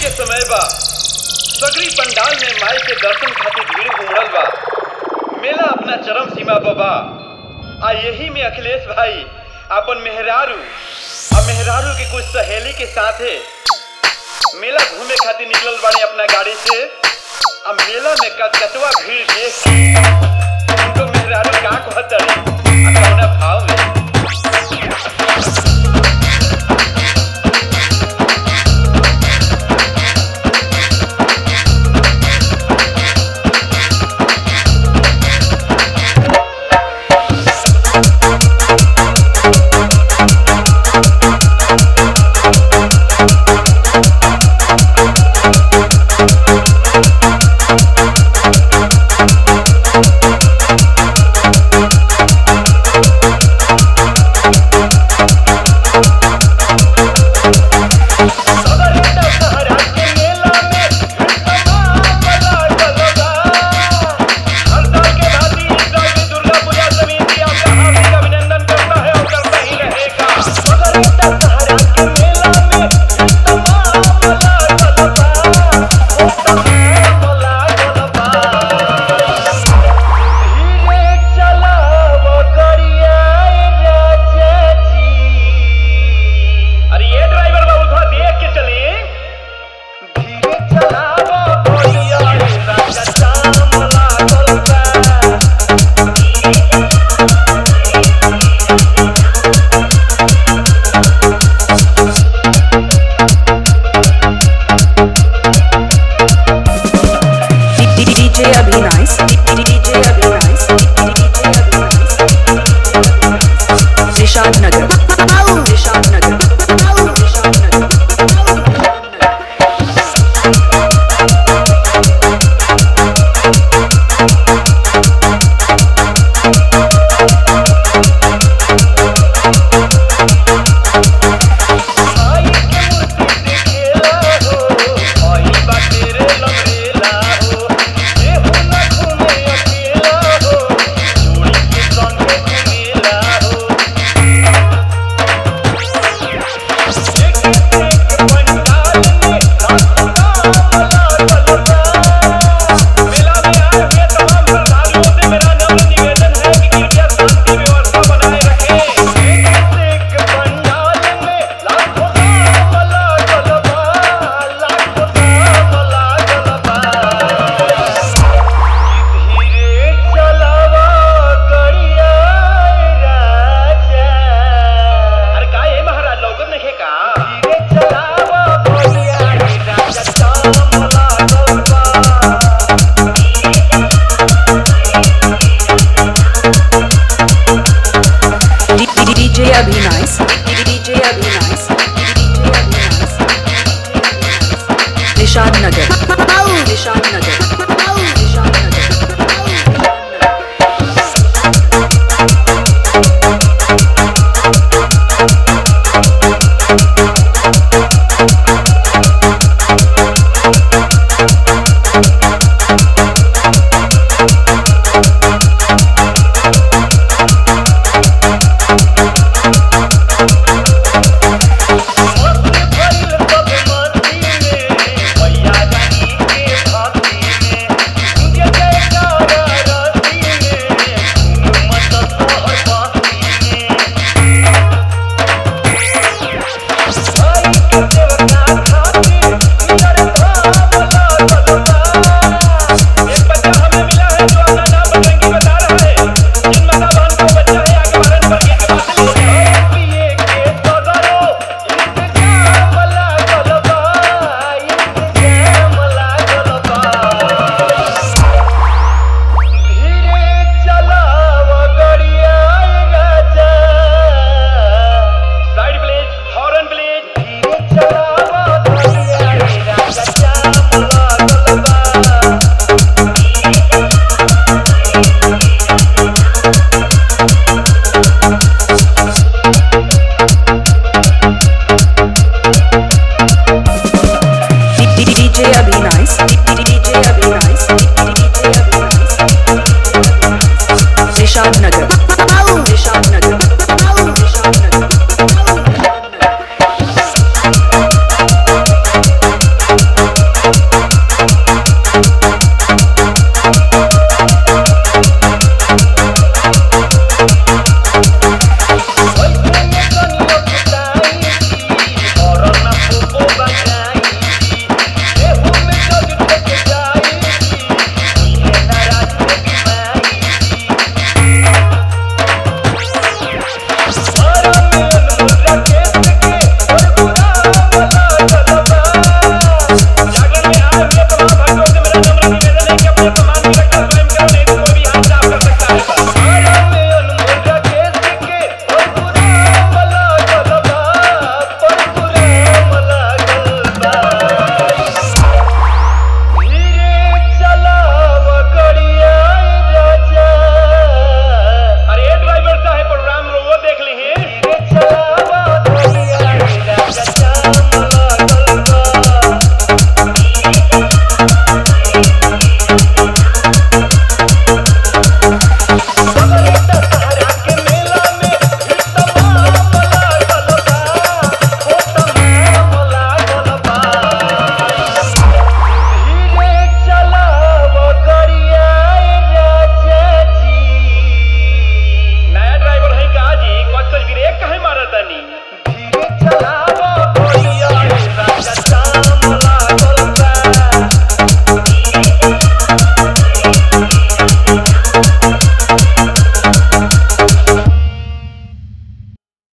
के समय बा सगरी पंडाल में माई के दर्शन खातिर भीड़ उमड़ल बा मेला अपना चरम सीमा पर बा आ यही में अखिलेश भाई अपन मेहरारू आ मेहरारू के कुछ सहेली के साथे मेला घूमे खातिर निकलल बाड़े अपना गाड़ी से आ मेला में कचकचवा भीड़ देख के उनको मेहरारू का कहतड़ी आ कौना भाव में अरे ये ड्राइवर बाबू थोड़ा देख के चली धीरे चलावा भैया रे राजा चाम लागल बा DJ Abhinais, DJ Abhinais, DJ Abhinais. Rishad Nagar, Rishad Nagar, Rishad Nagar. आई के मूर्ति देखेला हो आई बा तेरे लमरेला हो देहु ना घूमे अकेला हो जोड़ी के संग घूमेला हो एक एक पंडाल में लाखों नाम लागल बा मेला में आए हुए तमाम श्रद्धालुओं से मेरा नम्र निवेदन है कि कृपया शांति व्यवस्था बनाए रखें एक एक पंडाल में लाखों नाम लागल बा लाखों नाम लागल बा धीरे चलावा गड़िया राजा अरे का ए महाराज लौकत नहीं का धीरे चलावा गड़िया राजा चाम लागल बा DJ Abhinais, DJ Abhinais, DJ Abhinais. Rishad Nagar, Rishad Nagar, Rishad Nagar.